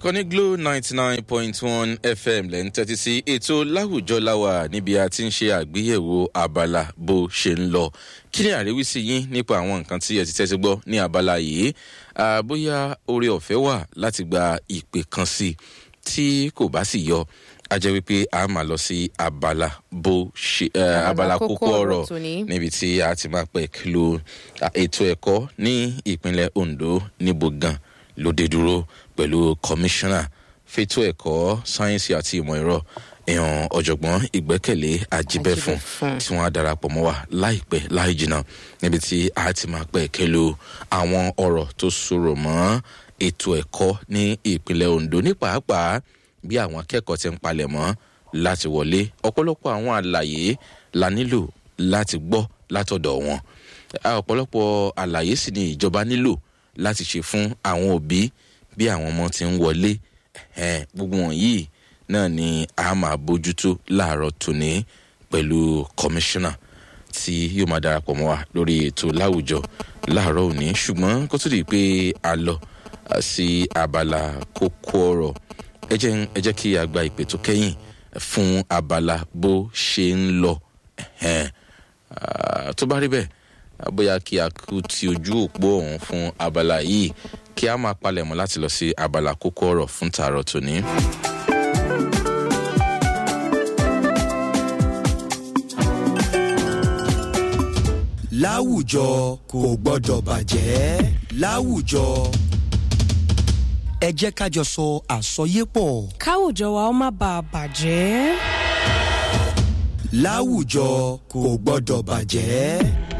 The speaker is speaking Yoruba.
ìkànnì glo ninety nine point one fm lẹ́ ń tẹ́tí sí ètò láwùjọ láwà níbi a ti ń ṣe àgbéyẹ̀wò abala bó ṣe ń lọ kí ni àríwísí yín nípa àwọn nǹkan tí ẹ ti tẹ́tí gbọ́ ní abala yìí bóyá oore ọ̀fẹ́ wà láti gba ìpè kan sí i tí kò bá sì yọ a jẹ́ wípé a máa lọ sí abala bó ṣe abala kókó ọ̀rọ̀ níbi tí a ti máa pẹ̀ kìlọ̀ ètò ẹ̀kọ́ ní ìpínlẹ̀ ondo níbo gan lóde dúró pẹ̀lú kọmíṣánná fètò ẹ̀kọ́ sáyẹ́nsì àti ìmọ̀ ẹ̀rọ èèyàn ọ̀jọ̀gbọ́n ìgbẹ́kẹ̀lé ajíbẹ́fún tí wọ́n á darapọ̀ mọ́ wa láìpẹ́ láì jìnnà níbi tí a ti máa pẹ̀ kẹlu àwọn ọ̀rọ̀ tó sọ̀rọ̀ mọ́ ètò ẹ̀kọ́ ní ìpínlẹ̀ ondo ní pàápàá bí àwọn akẹ́kọ̀ọ́ ti ń palẹ̀ mọ́ láti wọlé ọ̀pọ̀lọpọ̀ àwọn àlàyé la nílò láti gbọ́ látọ̀dọ̀ wọn ọ̀pọ̀lọpọ̀ àlàyé sì ni ìjọba nílò láti ṣe fún àwọn òbí bí àwọn ọmọ ti ń wọlé gbogbo wọ̀nyí náà ni a máa bójútó láàárọ̀ tòní pẹ̀lú kọmíṣánná tí yóò máa darapọ̀ mọ́ wa lórí ètò láwùjọ láàárọ̀ òní ṣùgbọ́n kó tó di pé a lọ sí abala kókó ọ̀rọ̀ ẹ jẹ́ kí a gba ìpè tó kẹ́yìn fún abala bó ṣe ń lọ tó bá rí bẹ́ẹ̀ bóyá kí a kú ti ojú òpó ọ̀hún fún abala yìí kí a máa palẹ̀mọ́ láti lọ sí abala kókó ọ̀rọ̀ fún tààrọ̀ tòní. láwùjọ kò gbọ́dọ̀ bàjẹ́ láwùjọ ẹ jẹ́ ká jọ sọ àsọyépọ̀. káwùjọ wa ó má bàa bàjẹ́. láwùjọ kò gbọ́dọ̀ bàjẹ́.